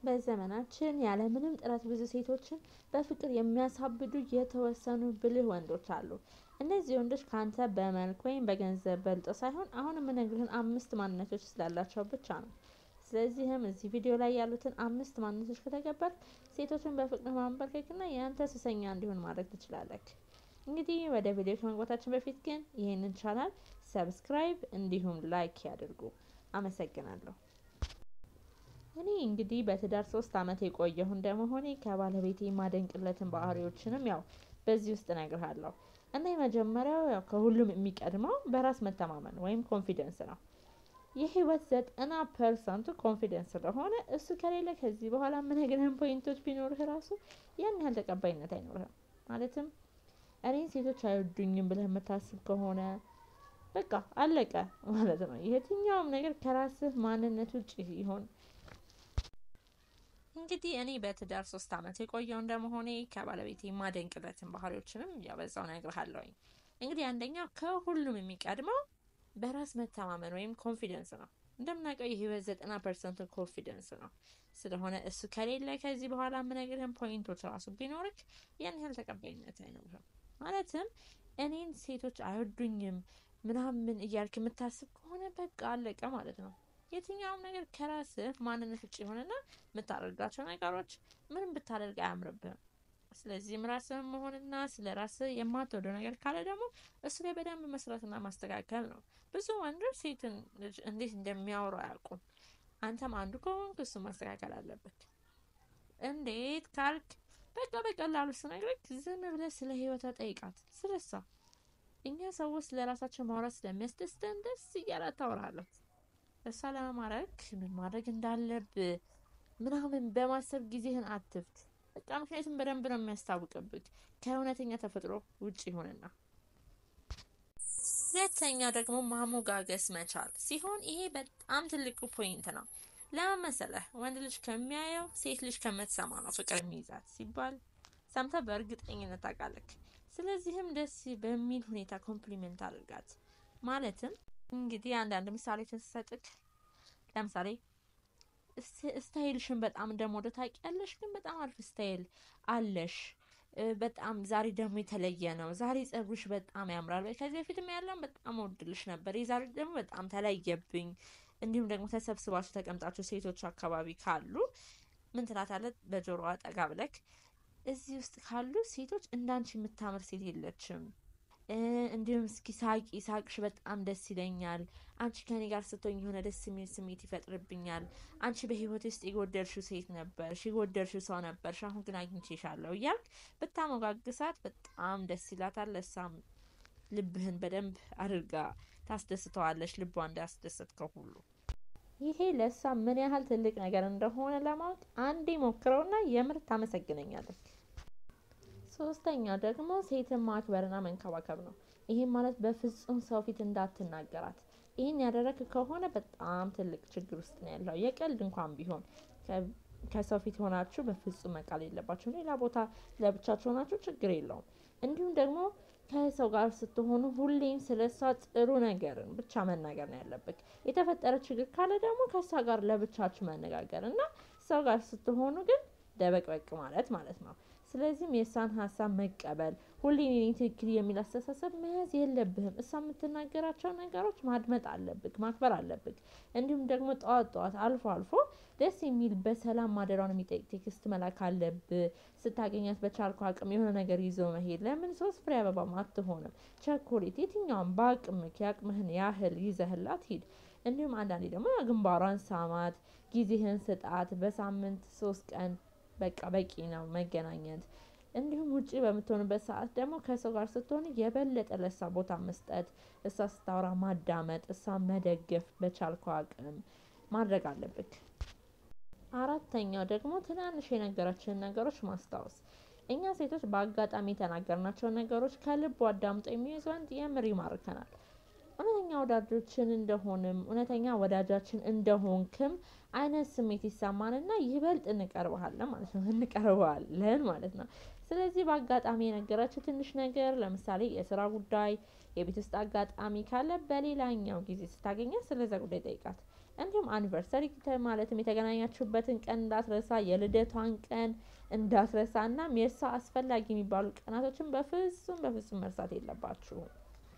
በዘመናችን ያለምንም ጥረት ብዙ ሴቶችን በፍቅር የሚያሳብዱ የተወሰኑ ብልህ ወንዶች አሉ። እነዚህ ወንዶች ካንተ በመልክ ወይም በገንዘብ በልጠው ሳይሆን አሁን የምነግርህን አምስት ማንነቶች ስላላቸው ብቻ ነው። ስለዚህም እዚህ ቪዲዮ ላይ ያሉትን አምስት ማንነቶች ከተገበርክ ሴቶችን በፍቅር ማንበርከክና የአንተ ሱሰኛ እንዲሆን ማድረግ ትችላለህ። እንግዲህ ወደ ቪዲዮ ከመግባታችን በፊት ግን ይህንን ቻናል ሰብስክራይብ እንዲሁም ላይክ ያድርጉ። አመሰግናለሁ። እኔ እንግዲህ በትዳር ሶስት አመት የቆየሁ እንደመሆኔ ከባለቤቴ የማደንቅለትን ባህሪዎችንም ያው በዚህ ውስጥ እነግርሃለሁ እና የመጀመሪያው ያው ከሁሉም የሚቀድመው በራስ መተማመን ወይም ኮንፊደንስ ነው። የህይወት ዘጠና ፐርሰንቱ ኮንፊደንስ ስለሆነ እሱ ከሌለ ከዚህ በኋላ የምነግርህን ፖይንቶች ቢኖርህ ራሱ ያን ያህል ተቀባይነት አይኖርህም። ማለትም እኔን ሴቶች አይወዱኝም ብለህ የምታስብ ከሆነ በቃ አለቀ ማለት ነው። የትኛውም ነገር ከራስህ ማንነት ውጭ ይሆን እንግዲህ እኔ በትዳር ሶስት አመት የቆየው እንደመሆኔ ከባለቤቴ የማደንቅለትን ባህሪዎችንም ያበዛው እነግርሃለሁኝ። እንግዲህ አንደኛው ከሁሉም የሚቀድመው በራስ መተማመን ወይም ኮንፊደንስ ነው። እንደምናውቀው የህይወት ዘጠና ፐርሰንት ኮንፊደንስ ነው። ስለሆነ እሱ ከሌለ ከዚህ በኋላ የምነግርህን ፖይንቶች ራሱ ቢኖርክ ያን ያህል ተቀባይነት አይኖርም። ማለትም እኔን ሴቶች አይወዱኝም ምናምን እያልክ የምታስብ ከሆነ በቃ አለቀ ማለት ነው። የትኛውም ነገር ከራስህ ማንነት ውጭ የሆነና የምታደርጋቸው ነገሮች ምንም ብታደርግ አያምርብህም። ስለዚህም ራስህን መሆንና ስለ ራስህ የማትወደው ነገር ካለ ደግሞ እሱ ላይ በደንብ መስራትና ማስተካከል ነው። ብዙ ወንዶች ሴትን ልጅ እንዴት እንደሚያወሩ አያውቁም። አንተም አንዱ ከሆንክ እሱ ማስተካከል አለበት። እንዴት ካልክ በቃ በቀላሉ ስነግርህ ዝም ብለህ ስለ ህይወቷ ጠይቃት፣ ስለ እሷ። እኛ ሰዎች ስለ ራሳችን ማውራት ስለሚያስደስተን ደስ እያላት ታወራለች። እሷ ለማማረክ ምን ማድረግ እንዳለብህ ምናምን በማሰብ ጊዜህን አትፍት። በቃ ምክንያቱም በደንብ ነው የሚያስታውቅብህ ከእውነተኛ ተፈጥሮ ውጭ ይሆንና። ሁለተኛ ደግሞ ማሞጋገስ መቻል ሲሆን ይሄ በጣም ትልቁ ፖይንት ነው። ለምን መሰለህ? ወንድ ልጅ ከሚያየው ሴት ልጅ ከምትሰማ ነው ፍቅር የሚይዛት ሲባል ሰምተህ በእርግጠኝነት ታውቃለህ። ስለዚህም ደስ በሚል ሁኔታ ኮምፕሊመንት አድርጋት። ማለትም እንግዲህ አንዳንድ ምሳሌዎችን ስሰጥክ ለምሳሌ ስታይልሽን በጣም እንደምወደው ታውቂያለሽ፣ ግን በጣም አሪፍ ስታይል አለሽ። በጣም ዛሬ ደግሞ የተለየ ነው። ዛሬ ጸጉርሽ በጣም ያምራል። ከዚህ በፊትም ያለውን በጣም ወድልሽ ነበር። የዛሬ ደግሞ በጣም ተለየብኝ። እንዲሁም ደግሞ ተሰብስባችሁ ተቀምጣችሁ ሴቶች አካባቢ ካሉ ምን ትላታለህ? በጆሮዋ ጠጋ ብለክ እዚህ ውስጥ ካሉ ሴቶች እንዳንቺ የምታምር ሴት የለችም እንዲሁም እስኪ ሳቂ፣ ሳቅሽ በጣም ደስ ይለኛል። አንቺ ከኔ ጋር ስትሆኝ የሆነ ደስ የሚል ስሜት ይፈጥርብኛል። አንቺ በህይወት ውስጥ የጎደልሽው ሴት ነበርሽ፣ የጎደልሽው ሰው ነበርሽ። አሁን ግን አግኝቼሻለሁ እያልክ ብታሞጋግሳት በጣም ደስ ይላታል። ለሳም ልብህን በደንብ አድርጋ ታስደስተዋለች፣ ልቧ እንዳስደሰትከው ሁሉ። ይሄ ለእሷ ምን ያህል ትልቅ ነገር እንደሆነ ለማወቅ አንዴ ሞክረውና የምር ታመሰግነኛለች። ሶስተኛው ደግሞ ሴትን ማክበርና መንከባከብ ነው። ይህም ማለት በፍጹም ሰው ፊት እንዳትናገራት። ይህን ያደረግ ከሆነ በጣም ትልቅ ችግር ውስጥ ነው ያለው። የቀልድ እንኳን ቢሆን ከሰው ፊት ሆናችሁ በፍጹም መቃል የለባችሁ። ሌላ ቦታ ለብቻችሁ ሆናችሁ ችግር የለውም። እንዲሁም ደግሞ ከሰው ጋር ስትሆኑ ሁሌም ስለ እሷ ጥሩ ነገርን ብቻ መናገር ነው ያለብህ። የተፈጠረ ችግር ካለ ደግሞ ከእሷ ጋር ለብቻችሁ መነጋገር እና ሰው ጋር ስትሆኑ ግን ደበቅበቅ ማለት ማለት ነው። ስለዚህም የእሷን ሀሳብ መቀበል ሁሌ እኔ ትክክል የሚል አስተሳሰብ መያዝ የለብህም። እሷ የምትናገራቸው ነገሮች ማድመጥ አለብህ፣ ማክበር አለብህ። እንዲሁም ደግሞ ጠዋት ጠዋት አልፎ አልፎ ደስ የሚል በሰላም ማደሯን የሚጠይቅ ቴክስት መላክ አለብህ። ስታገኛት በቻልኩ አቅም የሆነ ነገር ይዞ መሄድ። ለምን ሶስት ፍሬ አበባ አትሆንም? ቸኮሌት፣ የትኛውም በአቅምህ የአቅምህን ያህል ይዘህላት ሂድ። እንዲሁም አንዳንዴ ደግሞ ግንባሯን ሳማት፣ ጊዜህን ስጣት። በሳምንት ሶስት ቀን በቃ በቂ ነው መገናኘት። እንዲሁም ውጪ በምትሆንበት ሰዓት ደግሞ ከሰው ጋር ስትሆን የበለጠ ለእሷ ቦታ መስጠት፣ እሷ ስታወራ ማዳመጥ፣ እሷ መደገፍ በቻልከው አቅም ማድረግ አለብክ። አራተኛው ደግሞ ትናንሽ የነገረችንን ነገሮች ማስታወስ። እኛ ሴቶች በአጋጣሚ የተናገርናቸውን ነገሮች ከልቡ አዳምጦ የሚይዝ ወንድ የምር ይማርከናል። እውነተኛ ወዳጆችን እንደሆንም እውነተኛ ወዳጃችን እንደሆንክም አይነት ስሜት ይሰማንና ይበልጥ እንቀርበሃለን ማለት ነው እንቀርበዋለን ማለት ነው። ስለዚህ በአጋጣሚ የነገረችው ትንሽ ነገር ለምሳሌ የስራ ጉዳይ፣ የቤት ውስጥ አጋጣሚ ካለ በሌላኛው ጊዜ ስታገኛት ስለዛ ጉዳይ ጠይቃት። እንዲሁም አኒቨርሰሪ ማለትም የተገናኛችሁበትን ቀን እንዳትረሳ፣ የልደቷን ቀን እንዳትረሳ እናም የእሷ አስፈላጊ የሚባሉ ቀናቶችን በፍጹም በፍጹም መርሳት የለባችሁም።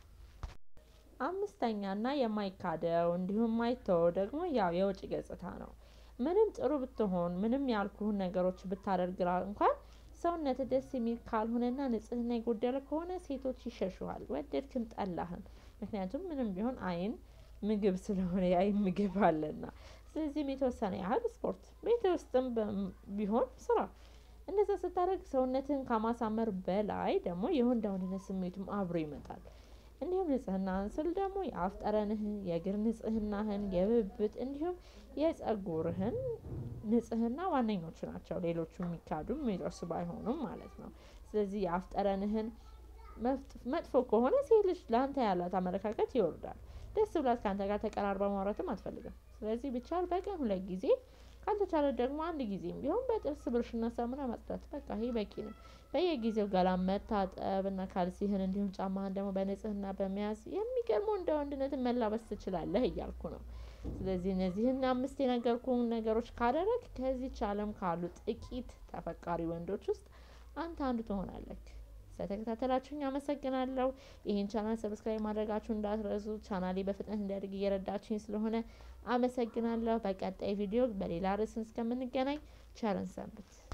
አምስተኛ እና የማይካደው እንዲሁም ማይተወው ደግሞ ያው የውጭ ገጽታ ነው። ምንም ጥሩ ብትሆን ምንም ያልኩህን ነገሮች ብታደርግ እንኳን ሰውነት ደስ የሚል ካልሆነና ንጽህና የጎደለ ከሆነ ሴቶች ይሸሹሃል፣ ወደድክም ጠላህም። ምክንያቱም ምንም ቢሆን አይን ምግብ ስለሆነ የአይን ምግብ አለና። ስለዚህም የተወሰነ ያህል ስፖርት ቤት ውስጥም ቢሆን ስራ። እንደዛ ስታደርግ ሰውነትህን ከማሳመር በላይ ደግሞ የወንድ ወንድነት ስሜቱም አብሮ ይመጣል። እንዲሁም ንጽህናህን ስል ደግሞ የአፍ ጠረንህን፣ የእግር ንጽህናህን፣ የብብት እንዲሁም የጸጉርህን ንጽህና ዋነኞቹ ናቸው። ሌሎቹ የሚካዱ የሚደርሱ ባይሆኑም ማለት ነው። ስለዚህ የአፍ ጠረንህን መጥፎ ከሆነ ሴት ልጅ ለአንተ ያላት አመለካከት ይወርዳል። ደስ ብላት ከአንተ ጋር ተቀራርባ ማውራትም አትፈልግም። ስለዚህ ቢቻል በቀን ሁለት ጊዜ ካልተቻለ ደግሞ አንድ ጊዜም ቢሆን በጥርስ ብሩሽና ሳሙና ማጽዳት በቃ ይሄ በቂ ነው። በየጊዜው ገላን መታጠብ እና ካልሲህን እንዲሁም ጫማህን ደግሞ በንጽህና በመያዝ የሚገርመው እንደ ወንድነትን መላበስ ትችላለህ እያልኩ ነው። ስለዚህ እነዚህን አምስት የነገርኩህን ነገሮች ካደረግ ከዚች ዓለም ካሉ ጥቂት ተፈቃሪ ወንዶች ውስጥ አንተ አንዱ ትሆናለህ። ስለተከታተላችሁኝ አመሰግናለሁ። ይህን ቻናል ሰብስክራይብ ማድረጋችሁ እንዳትረሱ። ቻናሌ በፍጥነት እንዲያድግ እየረዳችኝ ስለሆነ አመሰግናለሁ። በቀጣይ ቪዲዮ በሌላ ርዕስ እስከምንገናኝ ቸርን ሰንብት።